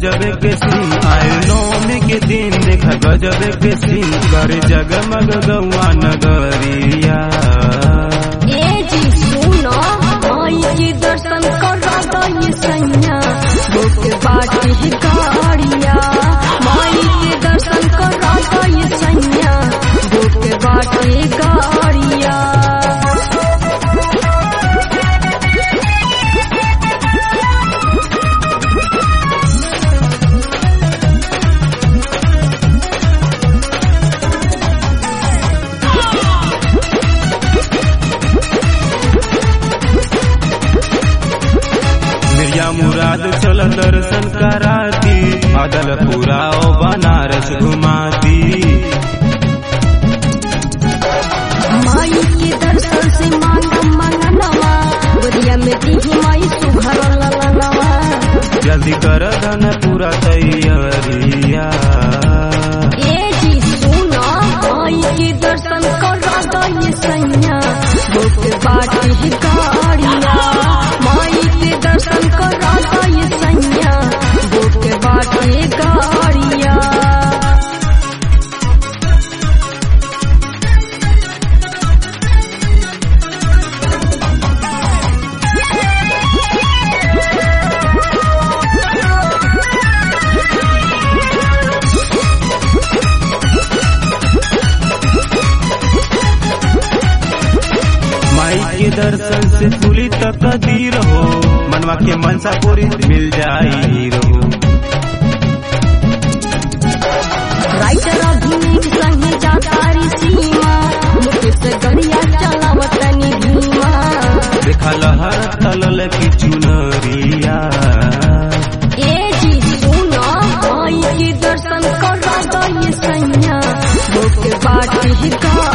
गजब के सीन आए नौमी के दिन देखा गजब के सीन कर जगमग गौआ नगरिया ए जी सुनो माई के दर्शन करा दई सैया बुक बाटी गाड़िया माई के दर्शन करा दई सैया बुक बाटी गाड़िया मिर्जा मुराद चल दर्शन कराती अदलपुरा ओ बनारस घुमाती माई के दर्शन से मांग मंगनवा गोदिया में दी माई सुघर ललनवा जल्दी कर धन पूरा तैयारिया ए जी सुनो माई के दर्शन करा दई सैया बुक बाटी गाड़िया माई के दर्शन करा दई सैया बुक बाटी गाड़िया माई के दर्शन से खुली तकदीर हो मनवा के मनसा पूरी मिल जाई रहो राइटर अभिनीत संगे जातारी सीमा मुकेश गड़िया चलावतनी भीमा देखा लहर तलल की चुनरिया ए जी सुनो माई के दर्शन करा दई सैया बुक बाटी गाड़िया